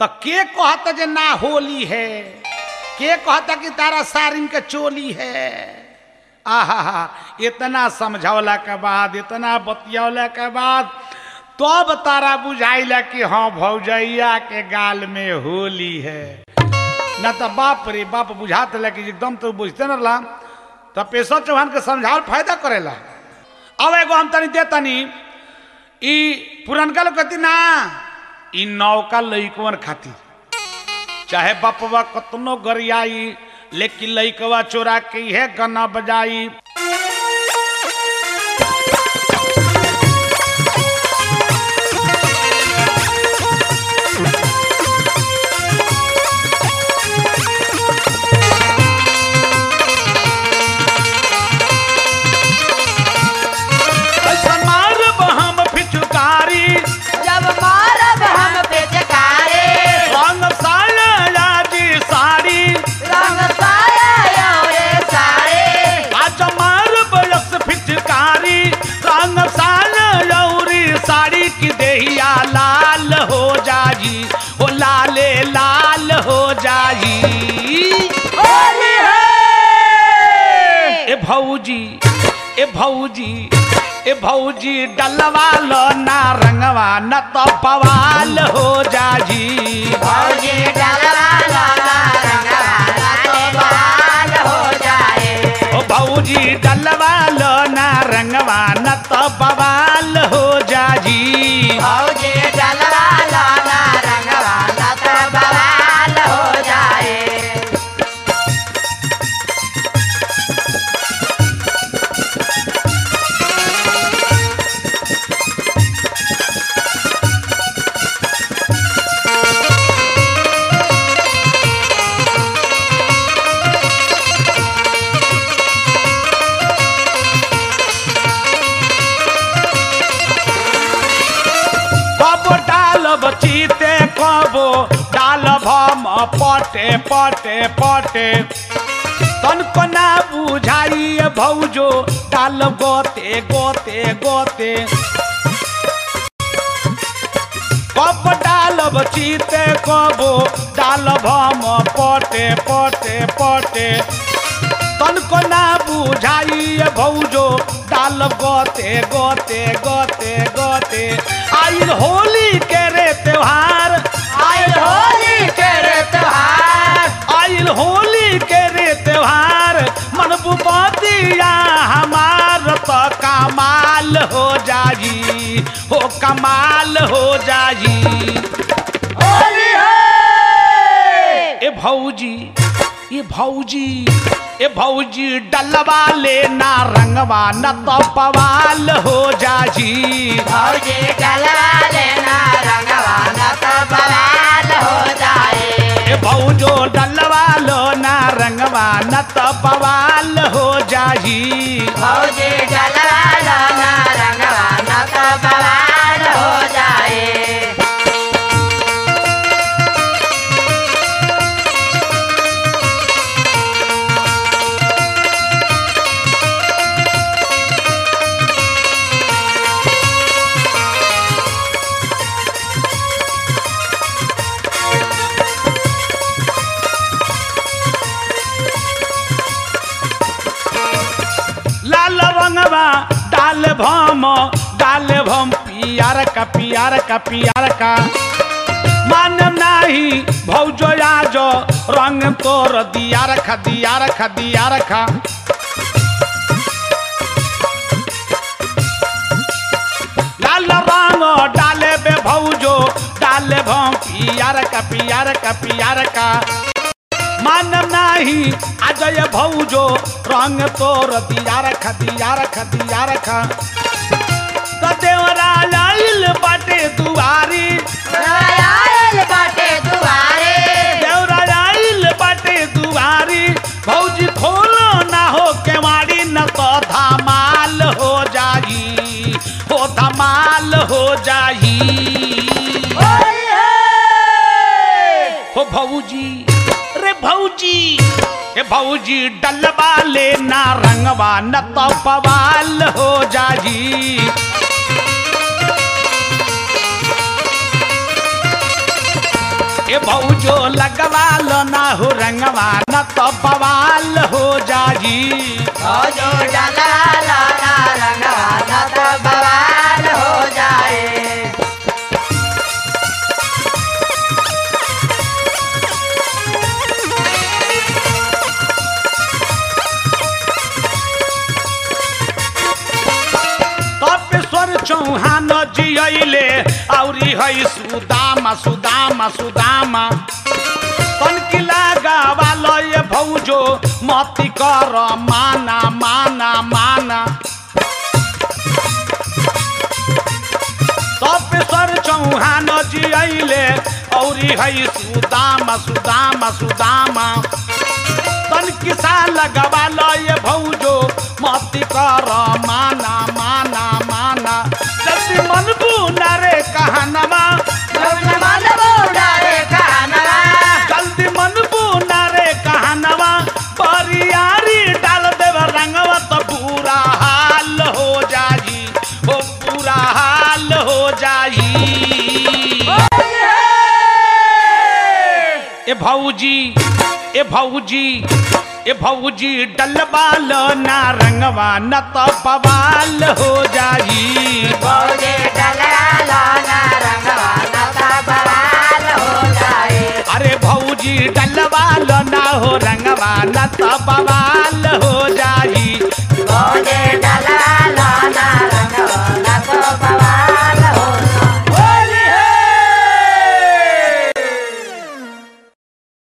तो के कहता जे ना होली है के कहता कि तारा सारिन के चोली है आहा इतना समझौला के बाद इतना बतियौला के बाद तब तारा बुझाइला कि हाँ भौजैया के गाल में होली है न तो बाप रे बाप बुझात ला कि एकदम तो बुझते न रहा तो पेशव चौहान के समझावल फायदा करेला अब एगो हम तनी दे तनी ई पुरनका लोग कहती ना ई नौका लइकवन खातिर चाहे बपवा कतनो गरियाई लेकिन लइकवा चोरा के है गना बजाई ऐसा मारब हम फिचुकारी जब मारब हम बेचकारे रंग साया जी साड़ी रंग साया रे सारे आज मारब यस फिचकारी रंग साया लौरी साड़ी की देहिया लाल हो जाई ओ लाले लाल हो जाई होली है ए भौजी ए भौजी ए भौजी डलवा लो ना रंगवा न तो पवाल हो जाई भौजी डलवा लाला रंगवाला तो बाल हो जाए ओ भौजी डलवा लो ना रंगवा न तो बवाल हो जाई भौजी डलवा लाला रंगवाला तो बाल हो जाए कब डालब चीते कबो डालब हम पटे पटे पटे तनको ना बुझाई भौजो डाल गोते गोते गोते कब डालब चीते कबो डालब हम पटे पटे पटे तनको ना बुझाई भौजो डाल गोते गोते गोते गोते आइल होली के रे त्योहार आइल होली के रे त्योहार आइल होली के रे त्योहार मन बुपतिया हमार तो कमाल हो जाई हो कमाल हो जाई होली है ए भौजी ए भौजी ए भौजी डलवा लेना रंगवा न तो पवाल हो जाई भौजी डलवा लेना रंगवाना तो बवाल हो जाए ए भौजो डलवा लो ना रंगवा न तो पवाल हो जाई भौजी डलवा लेना रंगवाना तो बवाल हो जाए लाल रंगवा डाल भम डाल भम पियार का पियार का पियार का मान नाही भौजो आजो रंग तोर दिया रखा दिया रखा दिया रखा लाल रंग डाले बे भौजो डाले भम पियार का पियार का पियार का मान नाही अजय भौजो रंग तोर दिया रखा दिया रखा दिया रखा तो देवरा लाइल बाटे दुआरी आयल बाटे दुआरे देवरा लाइल बाटे दुआरी भौजी खोलो ना हो केवाड़ी न तो धमाल हो जाई हो धमाल हो जाई होली है हो भौजी रे भौजी ए भौजी डलवा लेना रंगवा न तो पवाल हो जाई ए भौजो लगवा लो ना हो रंगवा न तो बवाल हो जाई जो डाला लाना रंगवा न तो बवाल हो जाए तपेश्वर चौहान जियले औरी है सुदामा सुदामा सुदामा तनकिला गावालो ये भौजो मती कर माना माना माना तपेश्वर चौहान जियले औरी है सुदामा सुदामा सुदामा तन किसा लगवा लो ये भौजो मती कर माना माना माना जति मन बुना रे कहनवा जब मन बूढ़ा रे कानवा जल्दी मन बुना रे कहनवा परियारी डाल देव रंगवा तो बुरा हाल हो जाई ओ बुरा हाल हो जाई ए भौजी ए भौजी ए भौजी डलबाल ना रंगवा न तो बवाल हो जाई बौजे डला लाना रंगवा न तो बवाल हो जाए अरे भौजी डलबाल ना हो रंगवा न तो बवाल